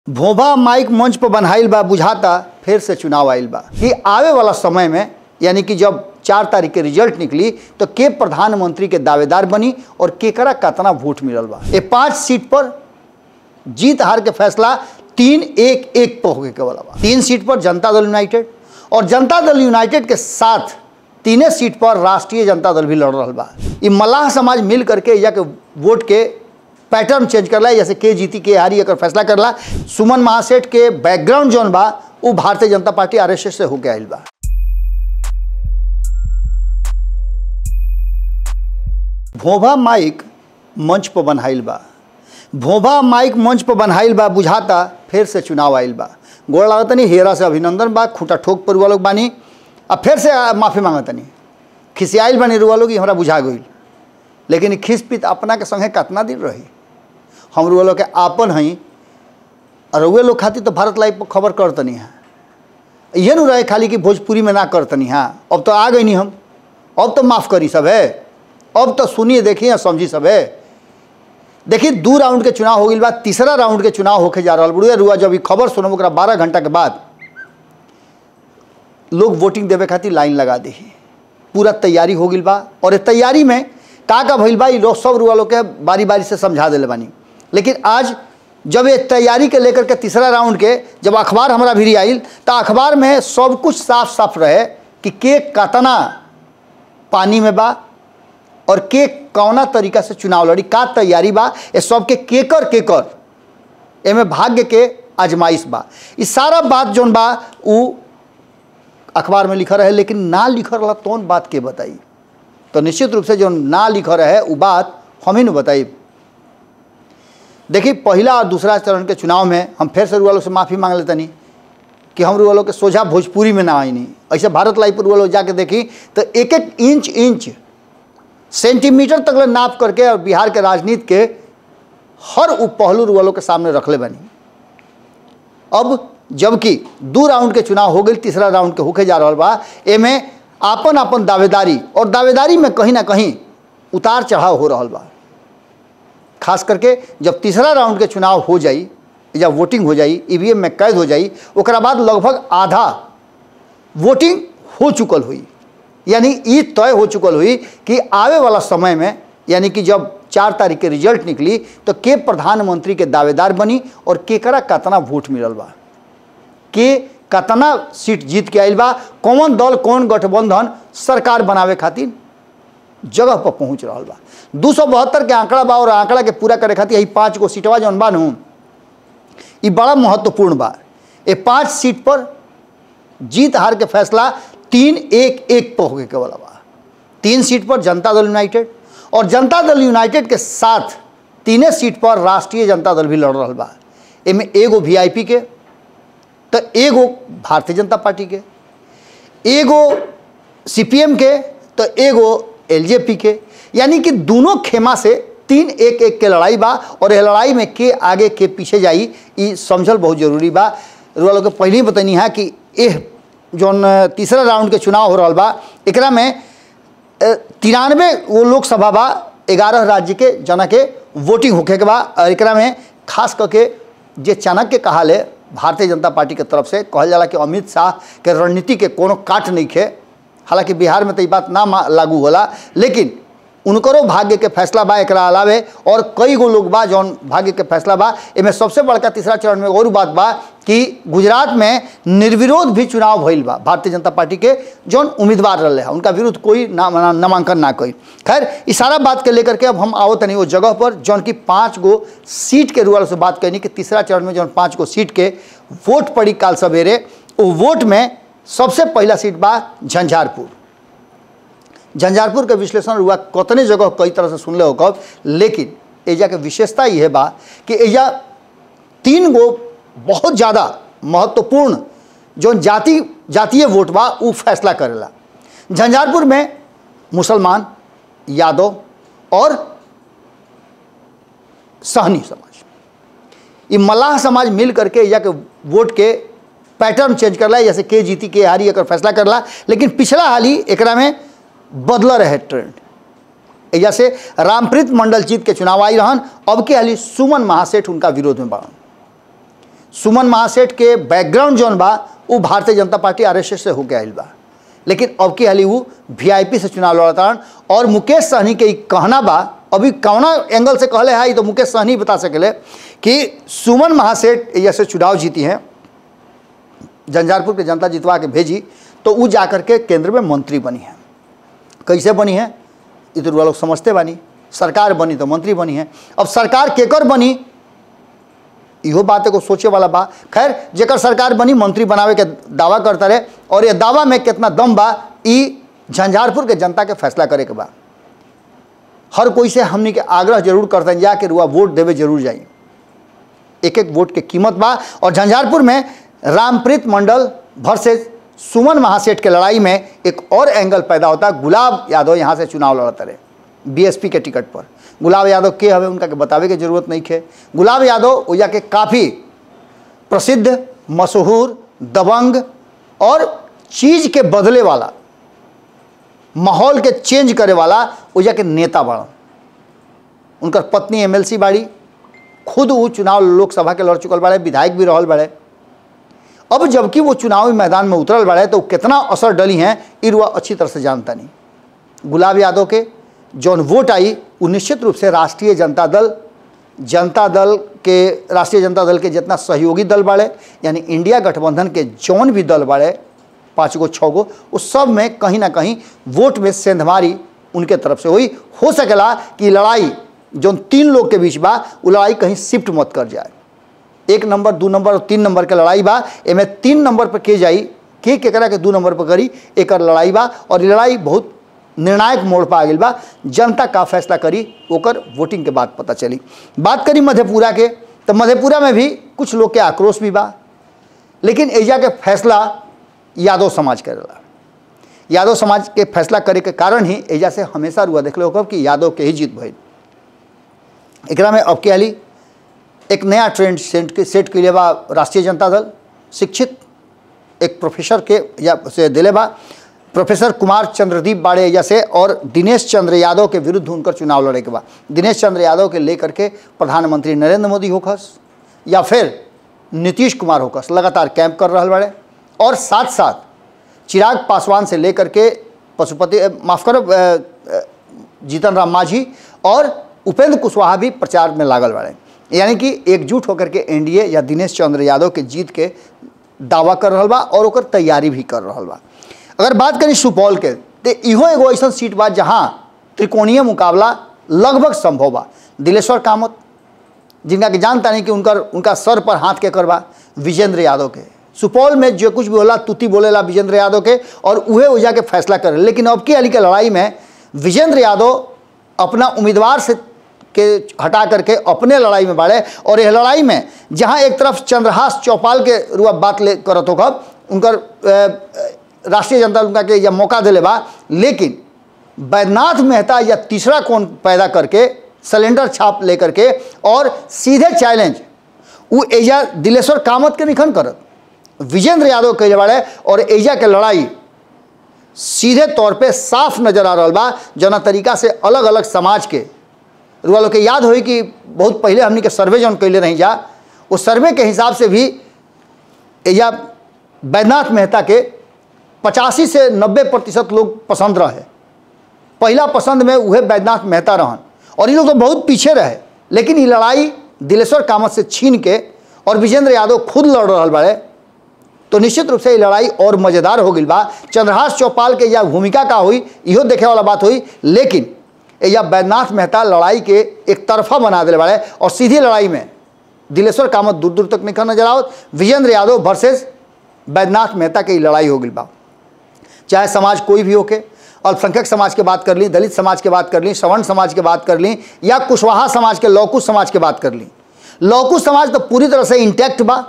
भोभा mic मंच पर बनाइल बा बुझाता फिर से चुनाव आइल बा कि आवे वाला समय में यानी कि जब चार तारीख के रिजल्ट निकली तो के प्रधानमंत्री के दावेदार बनी और केकरा कतना वोट मिलल बा ये पांच सीट पर जीत हार के फैसला तीन एक एक पर होके के वाला बा तीन सीट पर जनता दल यूनाइटेड और जनता दल यूनाइटेड के साथ तीने सीट पर राष्ट्रीय जनता दल भी लड़ रहा बा ई मल्लाह समाज मिल करके या के वोट के पैटर्न चेंज करला जैसे के जीती के हारी एकर फैसला करला सुमन महासेठ के बैकग्राउंड जौन बा वो भारतीय जनता पार्टी आरएसएस से होके आइल बा भोभा माइक मंच पर बनाइल बा भोभा माइक मंच पर बनाइल बा बुझाता फिर से चुनाव आइल बा गोड़ लागतनी हेरा से अभिनंदन बा खूटा ठोक पर लोग बानी अब फिर से माफ़ी मांगतनी खिसियाइल बानी रुआ लोग हमरा बुझा गई लेकिन खिस पित अपना के संगे कितना दिन रही हम रुआ लोग के आपन हई और रुए लोग खातिर तो भारत लाइव पर खबर करतनी है ये नु रहे खाली कि भोजपुरी में ना करतनी हाँ अब तो आ गई नहीं हम अब तो माफ़ करी सब है अब तो सुनिए देखिए समझी सब है देखिए दू राउंड के चुनाव हो गई बाद तीसरा राउंड के चुनाव होके जा रहा बुढ़िया रुआ जब ई खबर सुनब ओकरा बारह घंटा के बाद लोग वोटिंग देवे खातिर लाइन लगा दी पूरा तैयारी हो गई बा और ये तैयारी में का का भइल बा ई लोग सब रुआ लोग के बारी बारी से समझा दिले बानी लेकिन आज जब ये तैयारी के लेकर के तीसरा राउंड के जब अखबार हमारा भी आइल तो अखबार में सब कुछ साफ साफ रहे कि के कतना पानी में बा और के कौना तरीका से चुनाव लड़ी का तैयारी बा ये सबके केकर केकर एमे भाग्य के आजमाइश बा ई सारा बात जौन बा उ अखबार में लिखा रहे लेकिन ना लिखा रहा तौन बात के बताई तो निश्चित रूप से जो ना लिखा रहे वो बात हम ही न बताई देखिए पहला और दूसरा चरण के चुनाव में हम फिर से रुआ लोग से माफ़ी मांग लेतनी कि हम रुआ लोग के सोझा भोजपुरी में ना आई नहीं ऐसे भारत लाइव पर रुआ लोग जाके देखी तो एक एक इंच इंच सेंटीमीटर तक ले नाप करके और बिहार के राजनीति के हर उप पहलू रुआ लोग के सामने रखले बनी अब जबकि दो राउंड के चुनाव हो गई तीसरा राउंड के होके जा रहा बा एमे आपन आपन दावेदारी और दावेदारी में कहीं ना कहीं उतार चढ़ाव हो रहा बा खास करके जब तीसरा राउंड के चुनाव हो जाई जब वोटिंग हो जाई ईवीएम में कैद हो जाई ओकरा बाद लगभग आधा वोटिंग हो चुकल हुई यानी ये तय हो चुकल हुई कि आवे वाला समय में यानी कि जब चार तारीख के रिजल्ट निकली तो के प्रधानमंत्री के दावेदार बनी और केकरा कतना वोट मिलल बा के कतना सीट जीत के आइल बा कौन दल कौन गठबंधन सरकार बनावे खातिर जगह पर पहुंच रहा बा दू सौ बहत्तर के आंकड़ा बा और आंकड़ा के पूरा करे खातिर यही पाँच गो सीटवा जौन बा नू ई बड़ा महत्वपूर्ण बा ये पाँच सीट पर जीत हार के फैसला तीन एक एक पर होके के वाला बा तीन सीट पर जनता दल यूनाइटेड और जनता दल यूनाइटेड के साथ तीने सीट पर राष्ट्रीय जनता दल भी लड़ रहा बा एमे एगो वीआईपी के तो एगो भारतीय जनता पार्टी के एगो सीपीएम के तो एगो एलजेपी के यानी कि दोनों खेमा से तीन एक एक के लड़ाई बा और ये लड़ाई में के आगे के पीछे जाई ये समझल बहुत जरूरी बा रुआ लोग के पहले ही बतनी है कि एह जौन तीसरा राउंड के चुनाव हो रहा बा एकरा में तिरानवे वो लोकसभा बा ग्यारह राज्य के जना के वोटिंग होके के बा और एकरा में खास करके जे चाणक्य कहा ले भारतीय जनता पार्टी के तरफ से कहल जाला कि अमित शाह के रणनीति के कोनो काट नहीं खे हालांकि बिहार में तो ये बात ना लागू होला लेकिन उनकरो भाग्य के फैसला बा एक अलावे और कई गो लोग बा जौन भाग्य के फैसला बा इनमें सबसे बड़का तीसरा चरण में और बात बा कि गुजरात में निर्विरोध भी चुनाव भइल बा भारतीय जनता पार्टी के जौन उम्मीदवार रहे उनका विरुद्ध कोई नामांकन ना कोई खैर इस सारा बात के लेकर के अब हम आओ तनी वो जगह पर जौन की पाँच गो सीट के रुआल से बात करनी कि तीसरा चरण में जौन पाँच गो सीट के वोट पड़ी काल सवेरे वो वोट में सबसे पहला सीट बा झंझारपुर झंझारपुर के विश्लेषण हुआ कतने जगह कई तरह से सुनले हो कब लेकिन एजा के विशेषता ये बा कि एजा तीन गो बहुत ज़्यादा महत्वपूर्ण जो जाति जातीय वोट बा उ फैसला करेला झंझारपुर में मुसलमान यादव और सहनी समाज ये मल्लाह समाज मिल करके एजा के वोट के पैटर्न चेंज करला जैसे के जीती के हारी एकर फैसला करला लेकिन पिछला हाल ही एकरा में बदल रहे ट्रेंड एजा से रामप्रीत मंडल जीत के चुनाव आई रहन अब के हाली सुमन महासेठ उनका विरोध में बढ़न सुमन महासेठ के बैकग्राउंड जौन बा वो भारतीय जनता पार्टी आरएसएस से होके आयल बा लेकिन अब की हाली वो वीआईपी से चुनाव लड़तारन और मुकेश सहनी के ई कहना बा अभी कौना एंगल से कहले है ई तो मुकेश सहनी बता सकेले कि सुमन महासेठ जैसे चुनाव जीती हैं झंझारपुर के जनता जितवा के भेजी तो वो जा करके केंद्र में मंत्री बनी है कैसे बनी है ये तो लोग समझते बानी सरकार बनी तो मंत्री बनी है अब सरकार केकर बनी इहो बात को सोचे वाला बा खैर जेकर सरकार बनी मंत्री बनावे के दावा करता रहे और ये दावा में कितना दम बा ई झंझारपुर के जनता के फैसला करे के बा हर कोई से हमनी के आग्रह जरूर करते हैं जा के रुआ वोट देवे जरूर जाई एक एक वोट के कीमत बा और झंझारपुर में रामप्रीत मंडल वर्सेस सुमन महासेठ के लड़ाई में एक और एंगल पैदा होता है गुलाब यादव यहाँ से चुनाव लड़ते रहे बीएसपी के टिकट पर गुलाब यादव के हमें उनका के बतावे के जरूरत नहीं है गुलाब यादव ओया के काफ़ी प्रसिद्ध मशहूर दबंग और चीज़ के बदले वाला माहौल के चेंज करे वाला ओजा के नेता बड़न उनकर पत्नी एमएलसी बाड़ी खुद वो चुनाव लोकसभा के लड़ चुकल बाड़े विधायक भी रहल बाड़े अब जबकि वो चुनावी मैदान में उतरल बाड़े तो कितना असर डली हैं इरुआ अच्छी तरह से जानता नहीं गुलाब यादव के जौन वोट आई वो निश्चित रूप से राष्ट्रीय जनता दल जनता दल के राष्ट्रीय जनता दल के जितना सहयोगी दल बाड़े यानी इंडिया गठबंधन के जौन भी दल बाड़े पाँच गो छः गो उस सब में कहीं ना कहीं वोट में सेंधमारी उनके तरफ से हुई हो सकेला कि लड़ाई जो तीन लोग के बीच बा वो लड़ाई कहीं शिफ्ट मत कर जाए एक नंबर दू नंबर और तीन नंबर के लड़ाई बा एमे तीन नंबर पर के जाई के केकरा के दू नंबर पर करी एक लड़ाई बा और ये लड़ाई बहुत निर्णायक मोड़ पर आ गई बा जनता का फैसला करी ओकर वोटिंग के बाद पता चली बात करी मधेपुरा के तो मधेपुरा में भी कुछ लोग के आक्रोश भी बा लेकिन एजा के फैसला यादव समाज करेला यादव समाज के फैसला करे के कारण ही एजा से हमेशा रुआ देख लो कि यादव के ही जीत भइल एकरा में अब के हाली एक नया ट्रेंड सेट के सेट के लिए बा राष्ट्रीय जनता दल शिक्षित एक प्रोफेसर के या से दिले बा प्रोफेसर कुमार चंद्रदीप बाड़े जैसे और दिनेश चंद्र यादव के विरुद्ध उनकर चुनाव लड़े के बा दिनेश चंद्र यादव के लेकर के प्रधानमंत्री नरेंद्र मोदी होखस या फिर नीतीश कुमार होखस लगातार कैंप कर रहा बाड़े और साथ साथ चिराग पासवान से लेकर के पशुपति अ, माफ करो अ, अ, जीतन राम मांझी और उपेंद्र कुशवाहा भी प्रचार में लागल बाड़े यानी कि एकजुट होकर के एनडीए या दिनेश चंद्र यादव के जीत के दावा कर रहा बा और ओकर तैयारी भी कर रहा बा अगर बात करी सुपौल के तो इहो एगो ऐसा सीट बा जहाँ त्रिकोणीय मुकाबला लगभग संभव बा दिलेश्वर कामत जिनका कि जानता नहीं कि उनकर उनका सर पर हाथ के करवा विजेंद्र यादव के सुपौल में जो कुछ भी होला तुति बोलेला विजेंद्र यादव के और उहे हो जाके फैसला करे लेकिन अब की अली के लड़ाई में विजेंद्र यादव अपना उम्मीदवार से के हटा करके अपने लड़ाई में बाड़े और यह लड़ाई में जहाँ एक तरफ चंद्रहास चौपाल के रुआ बात ले करत हो कब उनकर अ, अ, राष्ट्रीय जनता उनका के या मौका दिले बा लेकिन बैद्यनाथ मेहता या तीसरा कौन पैदा करके सिलेंडर छाप लेकर के और सीधे चैलेंज वो एजा दिलेश्वर कामत के निखन करत विजेंद्र यादव कैले बाड़े और एजा के लड़ाई सीधे तौर पे साफ नजर आ रहा बा जना तरीका से अलग अलग समाज के रुआ लोग के याद होई कि बहुत पहले हमनी के सर्वे जौन कैले रही जा वो सर्वे के हिसाब से भी एजा बैद्यनाथ मेहता के पचासी से नब्बे प्रतिशत लोग पसंद रहे पहला पसंद में उहे बैद्यनाथ मेहता रहन और ये लोग तो बहुत पीछे रहे लेकिन ये लड़ाई दिलेश्वर कामत से छीन के और विजेंद्र यादव खुद लड़ रहा बाड़े तो निश्चित रूप से ये लड़ाई और मज़ेदार हो गई बा चंद्रहास चौपाल के या भूमिका का हुई इहो देखे वाला बात हुई लेकिन या बैद्यनाथ मेहता लड़ाई के एक तरफा बना दिले बाड़े और सीधी लड़ाई में दिलेश्वर कामत दूर दूर तक निकल नजर आवत विजेंद्र यादव वर्सेस बैद्यनाथ मेहता की लड़ाई हो गई बा चाहे समाज कोई भी होके अल्पसंख्यक समाज के बात कर ली दलित समाज के बात कर ली सवर्ण समाज के बात कर ली या कुशवाहा समाज के लौकुश समाज के बात कर ली लौकुश समाज तो पूरी तरह से इंटैक्ट बा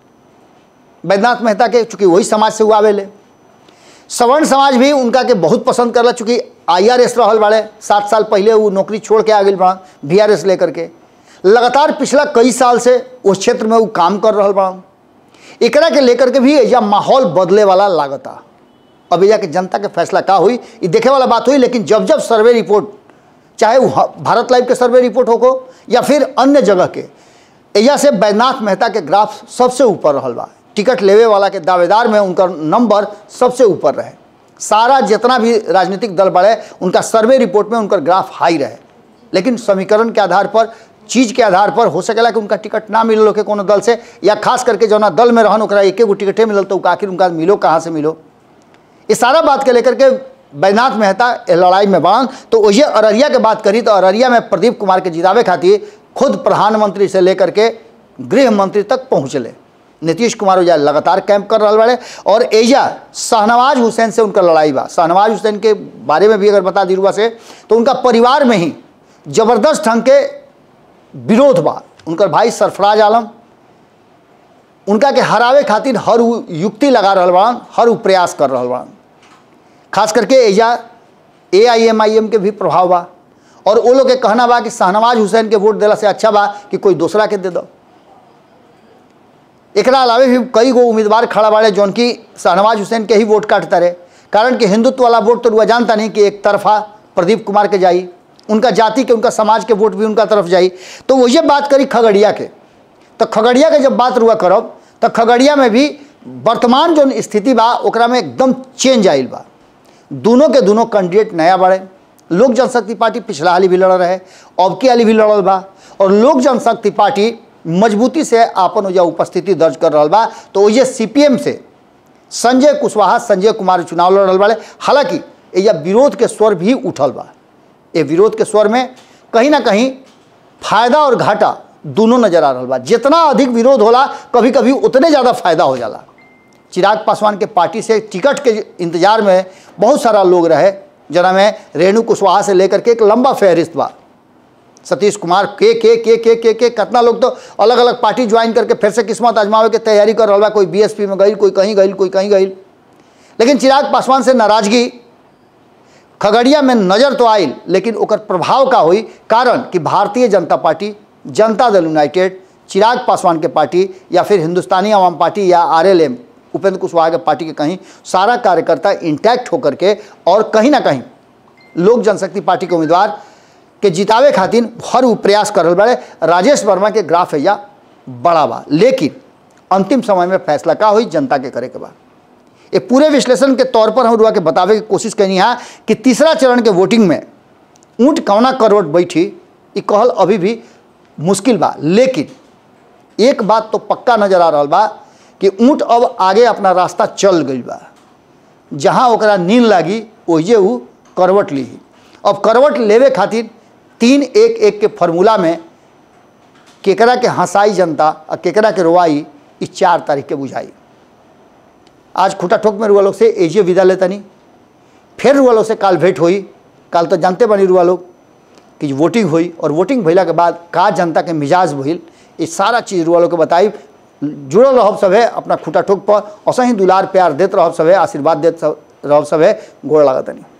बैद्यनाथ मेहता के चूंकि वही समाज से हुआ आवेले सवर्ण समाज भी उनका के बहुत पसंद करला चूंकि आई आर एस रहल बाड़े सात साल पहले वो नौकरी छोड़ के आ गई बड़ा वी आर एस लेकर के लगातार पिछला कई साल से उस क्षेत्र में वो काम कर रहा बड़ा एकरा के लेकर के भी एजा माहौल बदले वाला लागता अब एजा के जनता के फैसला का हुई ये देखे वाला बात हुई लेकिन जब जब सर्वे रिपोर्ट चाहे वो ह- भारत लाइव के सर्वे रिपोर्ट हो को या फिर अन्य जगह के एजा से बैजनाथ मेहता के ग्राफ सबसे ऊपर रहल बा टिकट लेवे वाला के दावेदार में उनका नंबर सबसे ऊपर रहे सारा जितना भी राजनीतिक दल बढ़े उनका सर्वे रिपोर्ट में उनका ग्राफ हाई रहे लेकिन समीकरण के आधार पर चीज के आधार पर हो सकेला कि उनका टिकट ना मिलल होके कोनो दल से या खास करके जौना दल में रहन ओकरा एके गो टिकटे मिलल तो आखिर उनका मिलो कहाँ से मिलो इस सारा बात के लेकर के बैजनाथ मेहता ए लड़ाई में बांध तो वही अररिया के बात करी तो अररिया में प्रदीप कुमार के जितावे खातिर खुद प्रधानमंत्री से लेकर के गृह मंत्री तक पहुँचले नीतीश कुमार ओजा लगातार कैंप कर रहा बड़े और एजा शाहनवाज हुसैन से उनका लड़ाई बा शाहनवाज हुसैन के बारे में भी अगर बता दी रुआ से तो उनका परिवार में ही जबरदस्त ढंग के विरोध बा उनकर भाई सरफराज आलम उनका के हरावे खातिर हर उ युक्ति लगा रहा बाड़न हर उ प्रयास कर रहा बाड़न खास करके एजा ए आई एम आई एम के भी प्रभाव बा और वो लोग के कहना बा कि शाहनवाज हुसैन के वोट दिला से अच्छा बा कि कोई दूसरा के दे दो एकरा अलावे भी कई गो उम्मीदवार खड़ा बाड़े जौन की शाहनवाज हुसैन के ही वोट काटता रहे कारण कि हिंदुत्व वाला वोट तो रुआ जानता नहीं कि एक तरफा प्रदीप कुमार के जाई उनका जाति के उनका समाज के वोट भी उनका तरफ जाई तो वही बात करी खगड़िया के तो खगड़िया के जब बात रुआ करब तो खगड़िया में भी वर्तमान जो स्थिति बा ओकरा में एकदम चेंज आइल बा दोनों के दोनों कैंडिडेट नया बाड़े लोक जनशक्ति पार्टी पिछला हाली भी लड़ रहे अब की हाली भी लड़ल बा और लोक जनशक्ति पार्टी मजबूती से आपन ओजा उपस्थिति दर्ज कर रहा बा तो ओजे सीपीएम से संजय कुशवाहा संजय कुमार चुनाव लड़ रहा बाड़े हालांकि एजा विरोध के स्वर भी उठल बा ये विरोध के स्वर में कहीं ना कहीं फायदा और घाटा दोनों नजर आ रहा बा जितना अधिक विरोध होला कभी कभी उतने ज़्यादा फायदा हो जाला चिराग पासवान के पार्टी से टिकट के इंतजार में बहुत सारा लोग रहे जना में रेणु कुशवाहा से लेकर के एक लंबा फहरिस्त बा सतीश कुमार के के के के के के कितना लोग तो अलग अलग पार्टी ज्वाइन करके फिर से किस्मत आजमावे के तैयारी कर रहा बा कोई बीएसपी में गई कोई कहीं गई कोई कहीं गई लेकिन चिराग पासवान से नाराजगी खगड़िया में नजर तो आयल लेकिन ओकर प्रभाव का हुई कारण कि भारतीय जनता पार्टी जनता दल यूनाइटेड चिराग पासवान के पार्टी या फिर हिंदुस्तानी आवाम पार्टी या आरएलएम उपेंद्र कुशवाहा के पार्टी के कहीं सारा कार्यकर्ता इंटैक्ट होकर के और कहीं ना कहीं लोक जनशक्ति पार्टी के उम्मीदवार के जितावे खातिर हर उ प्रयास कर रहे बड़े राजेश वर्मा के ग्राफ है या बड़ा बा लेकिन अंतिम समय में फैसला का हुई जनता के करे के बाद ये पूरे विश्लेषण के तौर पर हम रुआ के बतावे की कोशिश करनी है कि तीसरा चरण के वोटिंग में ऊँट कौना करवट बैठी ये कहल अभी भी मुश्किल बा लेकिन एक बात तो पक्का नजर आ रहा बा कि ऊँट अब आगे अपना रास्ता चल गई बा जहाँ ओकरा नींद लागी ओहिजे ऊ करवट ली अब करवट लेवे खातिर तीन एक एक के फॉर्मूला में केकरा के हंसाई जनता और केकरा के रोवाई इस चार तारीख के बुझाई आज खुटा ठोक में रुआ लोग से एजिए विदा लेतनी फिर रुआ लोग से काल भेंट हुई काल तो जानते बनी रुआ लोग कि वोटिंग हुई और वोटिंग भइला के बाद का जनता के मिजाज भइल ये सारा चीज़ रुआ लोग के बताई जुड़ल रहब सभे अपना खुटा ठोक पर ऐसा ही दुलार प्यार देते रहब सभे आशीर्वाद देते रहब सभे गोड़ लागतनी